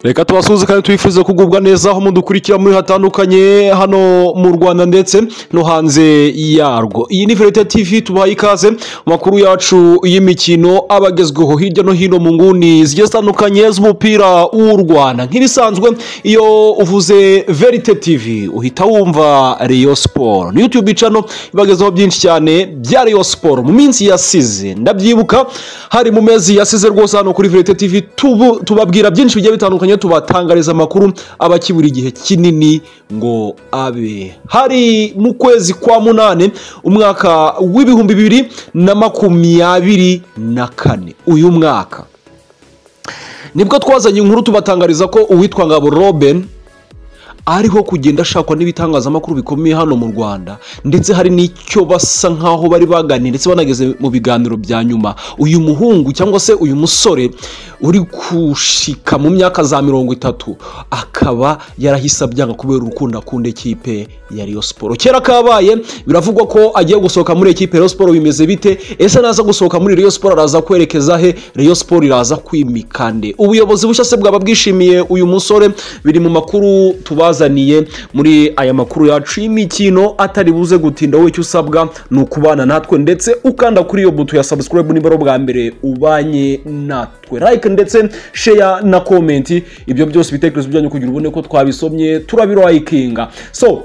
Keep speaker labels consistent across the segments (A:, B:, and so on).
A: reka tubasuhuze kandi twifuze kugubwa neza aho mudukurikira muri hatandukanye hano mu rwanda ndetse no hanze yarwo iyi ni verite tivi tubahaye ikaze mu makuru yacu y'imikino aba agezweho hirya no hino mu nguni zigiye zitandukanye z'umupira w'u rwanda nk'ibisanzwe iyo uvuze verite tivi uhita wumva riyo siporo ni yutube icano ibagezaho byinshi cyane bya riyo siporo mu minsi yasize ndabyibuka hari mu mezi yasize rwose hano kuri verite tivi tubu- tubabwira byinshi bigiye bitandukanye tubatangariza amakuru aba akibura igihe kinini ngo abe hari mu kwezi kwa munani umwaka w'ibihumbi bibiri na makumyabiri na kane uyu mwaka nibwo twazanye inkuru tubatangariza ko uwitwa ngabo robin ariho kugenda ashakwa n'ibitangazamakuru bikomeye hano mu rwanda ndetse hari n'icyo basa nkaho bari baganiye ndetse banageze mu biganiro bya nyuma uyu muhungu cyangwa se uyu musore uri gushika mu myaka za mirongo itatu akaba yarahise abyanga kubera urukundo akunda ekipe ya Rayon Sport kera kabaye biravugwa ko agiye gusohoka muri ekipe ya Rayon Sport bimeze bite ese naza gusohoka muri Rayon Sport araza kwerekeza he Rayon Sport iraza kwimikande ubuyobozi bushya se bwaba bwishimiye uyu musore biri mu makuru tubazaniye muri aya makuru yacu y'imikino atari buze gutinda wowe icyo usabwa ni ukubana natwe ndetse ukanda kuri iyo buto ya subscribe niba ari ubwa mbere ubanye natwe like ndetse share na comment ibyo byose ibitekerezo byanyu kugira ubone ko twabisomye turabirikinga so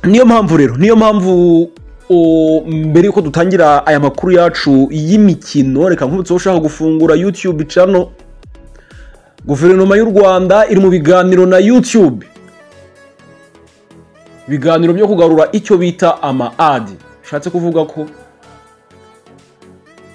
A: niyo mpamvu rero niyo mpamvu o, mbere yuko dutangira aya makuru yacu y'imikino reka nkubitseho ushaka gufungura youtube channel guverinoma y'u rwanda iri mu biganiro na youtube ibiganiro byo kugarura icyo bita ama adi bishatse kuvuga ko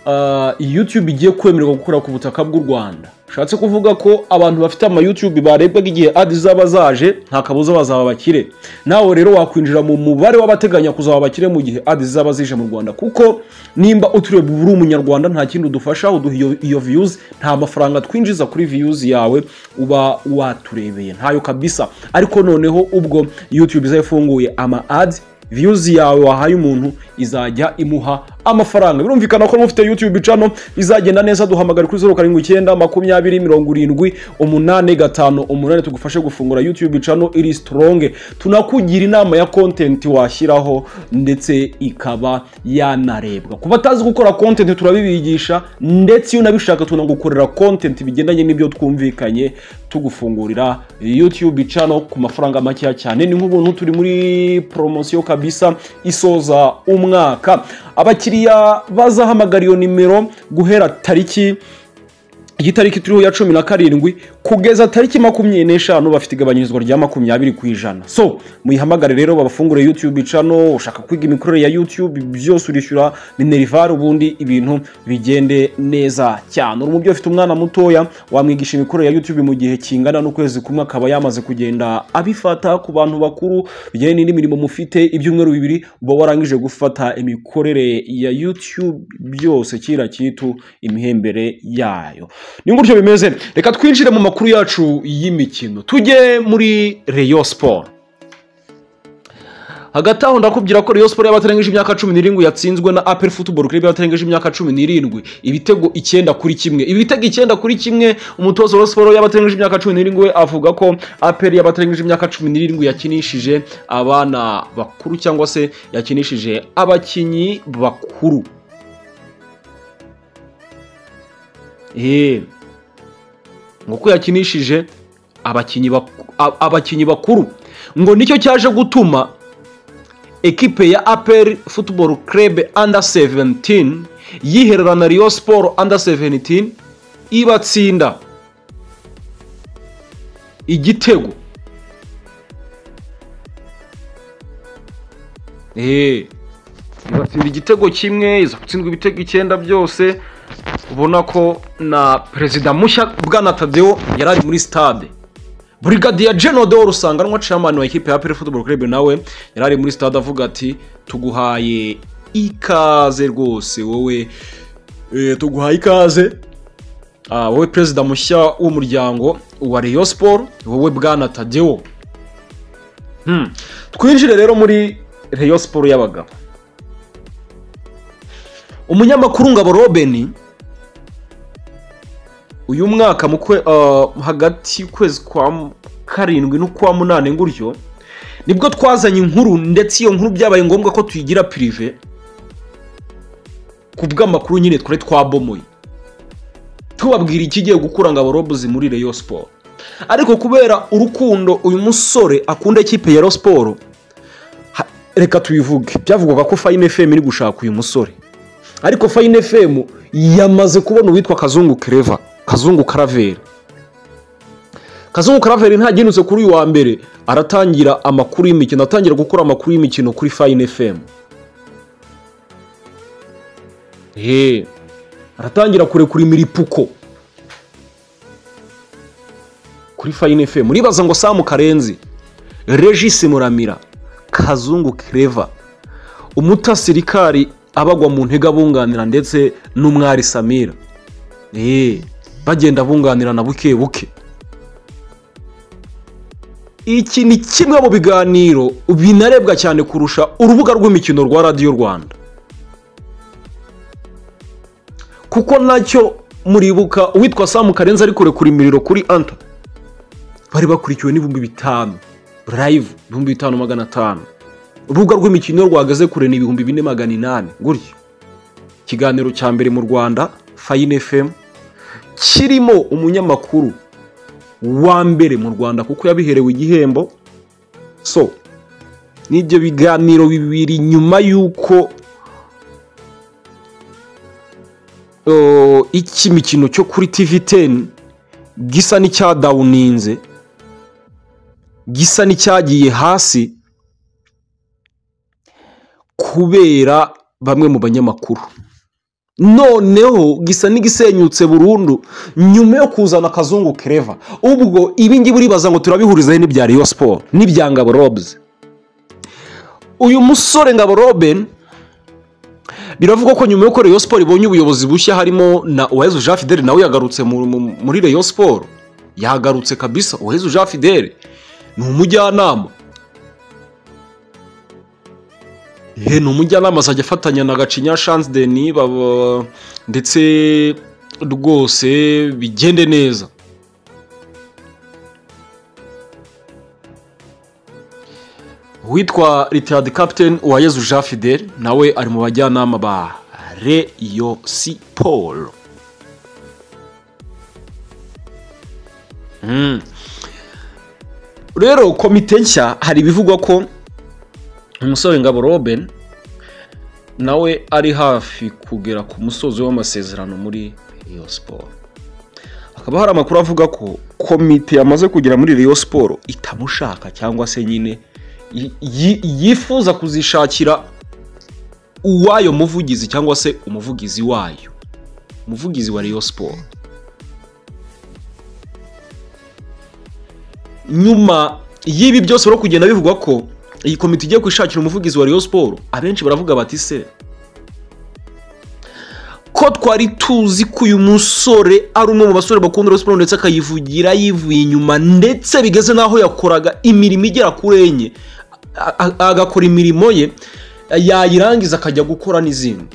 A: ah, youtube igiye kwemererwa gukora ku butaka bw'u rwanda bishatse kuvuga ko abantu bafite ama youtube barebwaga igihe adi zaba zaje nta kabuza bazaba bakire nawe rero wakwinjira mu mubare w'abateganya kuzaba abakire mu gihe adi zaba zije mu rwanda kuko nimba uturiye uri umunyarwanda nta kindi udufasha uduha iyo, iyo views nta mafaranga twinjiza kuri views yawe uba waturebeye ntayo kabisa ariko noneho ubwo youtube izayifunguye ama ads views yawe wahaye umuntu izajya imuha amafaranga birumvikana ko mufite youtube channel izagenda neza duhamagara kuri zeru karindwi icyenda makumyabiri mirongo irindwi umunani gatanu umunani tugufashe gufungura youtube channel iri strong tunakugira inama ya content washyiraho ndetse ikaba yanarebwa ku batazi gukora content turabibigisha ndetse iyo unabishaka tunagukorera content bigendanye n'ibyo twumvikanye tugufungurira youtube channel ku mafaranga makeya cyane ni nk'ubuntu turi muri poromosiyo kabisa isoza umwaka abakiriya bazahamagara iyo nimero guhera tariki iyi tariki turiho ya cumi na karindwi kugeza tariki makumyabiri n'eshanu bafite igabanyirizwa rya makumyabiri ku ijana so muyihamagare rero babafungure youtube icano ushaka kwiga imikorere ya youtube byose urishyura minerivare ubundi ibintu bigende neza cyane uri umubyeyi ufite umwana mutoya wamwigisha imikorere ya youtube mu gihe kingana n'ukwezi kumwe akaba yamaze kugenda abifata ku bantu bakuru bijyanye n'indi mirimo mufite ibyumweru bibiri uba warangije gufata imikorere ya youtube byose kira kitu imihembere yayo ni gutyo bimeze reka twinjire mu makuru yacu y'imikino tujye muri reyo siporo hagati aho ndakubwira ko reyo siporo y'abatarengeje imyaka cumi n'irindwi yatsinzwe na apel futuboro club y'abatarengeje imyaka cumi n'irindwi ibitego icyenda kuri kimwe ibitego icyenda kuri kimwe umutoza wa Rayon siporo y'abatarengeje imyaka cumi n'irindwi we avuga ko apel y'abatarengeje imyaka cumi n'irindwi yakinishije abana bakuru cyangwa se yakinishije abakinnyi bakuru Eee. Nguko yakinishije abakinnyi baku- a- abakinnyi bakuru ngo nicyo cyaje gutuma ekipe ya APR Football Club Under 17 yiherera na Rio Sport Under 17 ibatsinda igitego Eee. ibatsinda igitego kimwe iza gutsindwa ibitego icyenda byose ubona ko na perezida mushya bwana tadeo yari ari muri stade burigadiya jeno de rusanganwa chairman wa ekipe ya pere football club nawe yari ari muri stade avuga ati tuguhaye ikaze rwose wowe eh, tuguhaye ikaze Ah, wowe perezida mushya w'umuryango wa Rayon Sport wowe bwana tadeo Hmm. twinjire rero muri Rayon Sport y'abagabo umunyamakuru ngabo robeni uyu mwaka mu kwe- ah, hagati y'ukwezi kwa m- karindwi n'ukwa munani nguryo nibwo twazanye inkuru ndetse iyo nkuru byabaye ngombwa ko tuyigira pirive ku bw'amakuru nyine twari twabomoye tubabwira ikigiye gukura ngo aborobuzi muri reyo siporo ariko kubera urukundo uyu musore akunda ikipe ya reyo siporo ha- reka tubivuge byavugwaga ko fayine fm iri gushaka uyu musore ariko fayine fm yamaze kubona uwitwa kazungu kereva kazungu karaveri kazungu karaveri ntagenutse kuri uyu wa mbere aratangira amakuru y'imikino atangira gukora amakuru y'imikino kuri fayine fm Eee. aratangira kurekura imiripuko kuri fayine fm uribaza ngo samu karenzi regisi muramira kazungu kereva umutasirikari abagwa mu ntege abunganira ndetse n'umwari samira Eee. bagenda bunganirana buke buke iki ni kimwe mu biganiro binarebwa cyane kurusha urubuga rw'imikino rwa radiyo rwanda kuko nacyo muribuka uwitwa samu karenzi ari kurekura imiriro kuri anta bari bakurikiwe n'ibihumbi bitanu live ibihumbi bitanu magana atanu urubuga rw'imikino rwahagaze kure ni ibihumbi bine magana inani gutyo ikiganiro cya mbere mu rwanda fayine fm kirimo umunyamakuru wa mbere mu rwanda kuko yabiherewe igihembo so n'ibyo biganiro bibiri nyuma y'uko uh, iki mikino cyo kuri tv 10 gisa n'icyadawuninze gisa n'icyagiye hasi kubera bamwe mu banyamakuru noneho gisa n'igisenyutse burundu nyuma yo kuzana akazungu kereva ubwo ibingibi uribaza ngo turabihuriza he n'ibya riyo siporo n'ibya ngabo robuzi uyu musore ngabo robeni biravugwa ko nyuma y'uko Rayon Sport ibonye ubuyobozi bushya harimo na Uwezu Jean Fidele nawe yagarutse mu- mu- muri Rayon Sport yagarutse kabisa Uwezu Jean Fidele ni umujyanama he ni umujyanama azajya afatanya na Gacinya Chance Denis baba- ndetse rwose bigende neza uwitwa ritiradi kapiteni uwayezu jean fidel nawe ari mu bajyanama ba reyo siporo Mm. rero komite nshya hari ibivugwa ko umusore ngabo robin nawe ari hafi kugera ku musozi w'amasezerano muri reyo siporo hakaba hari amakuru avuga ko komite yamaze kugera muri reyo siporo itamushaka cyangwa se nyine yi- yi- yifuza kuzishakira uwayo muvugizi cyangwa se umuvugizi wayo umuvugizi wa reyo siporo nyuma y'ibi byose rero kugenda bivugwa ko iyi komite igiye kwishakira umuvugizi wa reyo siporo abenshi baravuga bati se ko twari tuzi ko uyu musore ari umwe mu basore bakunda Rayon Sports ndetse akayivugira yivuye inyuma ndetse bigeze n'aho yakoraga imirimo igera kuri enye a- a- agakora imirimo ye yayirangiza akajya gukora n'izindi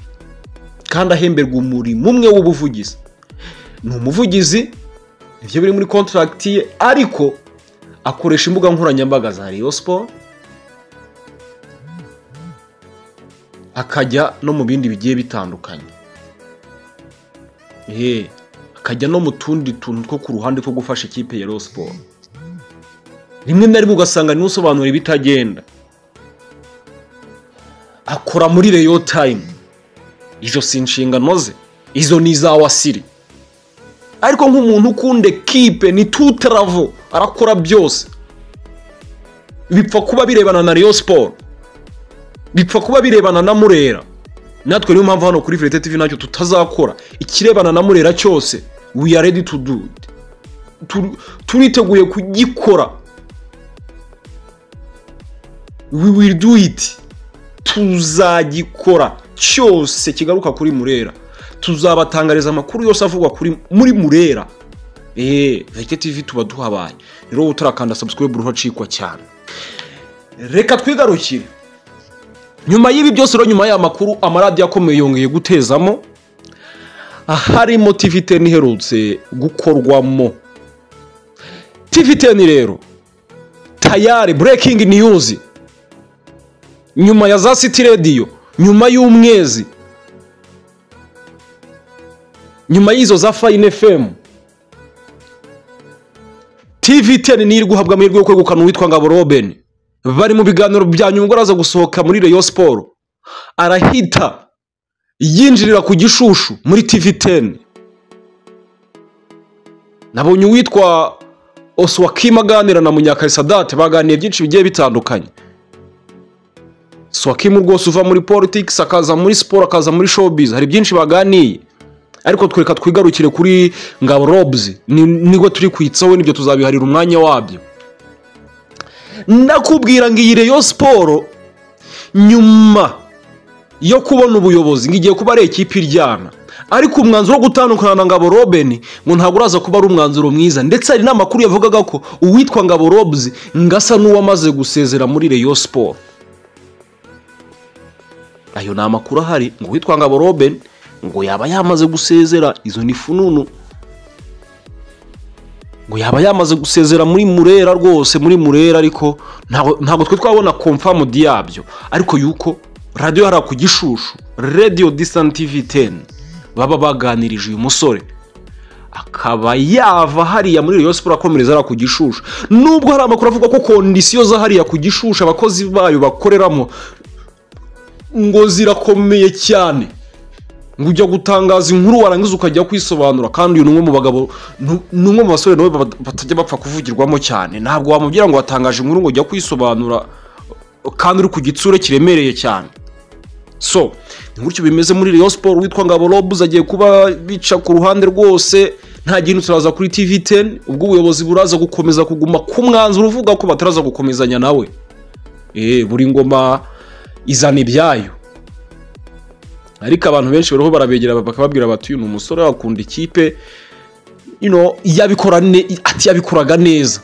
A: kandi ahemberwa umurimo umwe w'ubuvugizi ni umuvugizi nibyo biri muri kontragiti ye ariko akoresha imbuga nkoranyambaga za Rayon Sports akajya no mu bindi bigiye bitandukanye Ehe, akajya no mu tundi tuntu two ku ruhande two gufasha ikipe ya Rayon Sport rimwe na rimwe ugasanga niwe usobanura ibitagenda akora muri Rayon Time izo si inshingano ze izo ni iza wasiri ariko nk'umuntu ukunda ekipe ni tutaravo arakora byose bipfa kuba birebana na Rayon Sport bipfa kuba birebana na Murera natwe niyo mpamvu hano kuri Verite TV ntacyo tutazakora ikirebana na Murera cyose we are ready to do it Tu- turiteguye kugikora we will do it tuzagikora cyose kigaruka kuri Murera tuzabatangariza amakuru yose avugwa kuri muri Murera eh Verite TV tuba duhabaye rero utarakanda subscribe uruhacikwa cyane reka twigarukire nyuma y'ibi byose rero nyuma y'aya makuru amaradiyo akomeye yongeye gutezamo harimo tivi teni iherutse gukorwamo tivi teni rero tayari burekingi niyuzi nyuma ya za siti rediyo nyuma y'umwezi nyuma y'izo za fayini efemu tivi teni niyo iri guhabwa amahirwe yo kwegukana uwitwa ngabo robeni bari mu biganiro bya nyungura aza gusohoka muri reyo siporo arahita yinjirira ku gishushu muri tivi teni nabonye uwitwa oswakima aganira na munyakayisadate baganiye byinshi bigiye bitandukanye swakima rwose uva muri politiki akaza muri siporo akaza muri showbiz hari byinshi baganiye ariko twereka twigarukire kuri ngabo robuzi nibwo turi kwitsaho nibyo tuzabiharira umwanya wabyo nakubwira ngo iyi reyo siporo nyuma yo kubona ubuyobozi ngo igiye kuba ari ekipa iryana ariko umwanzuro wo gutandukana na ngabo robeni ngo ntabwo uraza kuba ari umwanzuro mwiza ndetse hari n'amakuru yavugaga ko uwitwa ngabo robuzi ngo asa n'uwamaze gusezera muri reyo siporo ayo ni amakuru ahari ngo uwitwa ngabo robeni ngo yaba yamaze gusezera izo ni fununu ngo yaba yamaze gusezera muri murera rwose muri murera ariko ntabwo twe twabona komfamu yabyo ariko yuko radiyo hariya ku gishushu radiyo disantivi teni baba baganirije uyu musore akaba yava hariya muri reyo siporo akomereza hariya ku gishushu nubwo hari amakuru avuga ko kondisiyo za hariya ku gishushu abakozi bayo bakoreramo ngo zirakomeye cyane ngo ujya gutangaza inkuru warangiza ukajya kwisobanura kandi uyu ni umwe mu bagabo ni umwe mu basore nawe batajya bapfa kuvugirwamo cyane ntabwo wamubwira ngo watangaje inkuru ngo ujya kwisobanura kandi uri ku gitsure kiremereye cyane so ni gutyo bimeze muri reyo siporo witwa ngabo robuze agiye kuba bica ku ruhande rwose nta kintu turaza kuri tivi teni ubwo ubuyobozi buraza gukomeza kuguma ku mwanzuro uvuga ko bataraza gukomezanya nawe buri ngoma izana ibyayo ariko abantu benshi bariho barabegera bakababwira bati uyu ni umusore akunda ikipe ati yabikoraga neza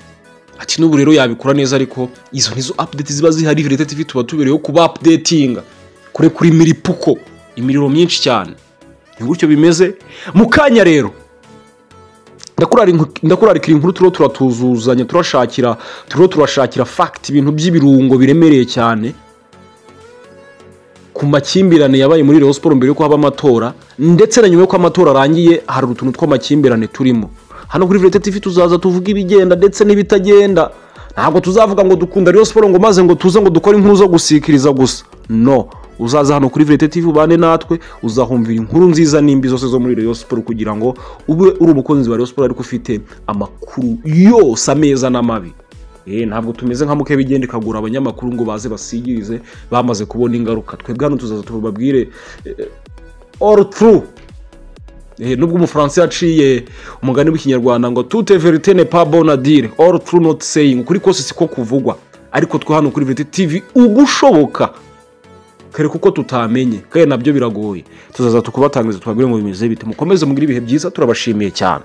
A: ati n'ubu rero yabikora neza ariko izo nizo apudeti ziba zihari virete tivi tuba tubereyeho kuba apudetinga kure kuri miripuko imiriro myinshi cyane ni gutyo bimeze mu kanya rero ndakurarikira inkuru turiho turatuzuzanya turashakira turiho turashakira fagiti ibintu by'ibirungo biremereye cyane ku makimbirane yabaye muri reyo siporo mbere yuko haba amatora ndetse na nyuma y'uko amatora arangiye hari utuntu tw'amakimbirane turimo hano kuri vurete tivi tuzaza tuvuga ibigenda ndetse n'ibitagenda ntabwo tuzavuga ngo dukunda reyo siporo ngo maze ngo tuze ngo dukore inkuru zo gusikiriza gusa no uzaza hano kuri vurete tivi ubane natwe uzahumvira inkuru nziza n'imbi zose zo muri reyo siporo kugira ngo ube uri umukunzi wa reyo siporo ariko ufite amakuru yose ameza n'amabi ntabwo tumeze nka mukebigenda ikagura abanyamakuru ngo baze basigirize bamaze kubona ingaruka twebwe hano tuzaza tubabwire oru turu nubwo umufaransa yaciye umugani w'ikinyarwanda ngo tute veritene pa bonadire oru turu noti seyingi ukuri kose siko kuvugwa ariko twe hano kuri verite tivi ugushoboka kereka uko tutamenye kandi nabyo biragoye tuzaza tukubatangiza tubabwire ngo bimeze bite mukomeze mugire ibihe byiza turabashimiye cyane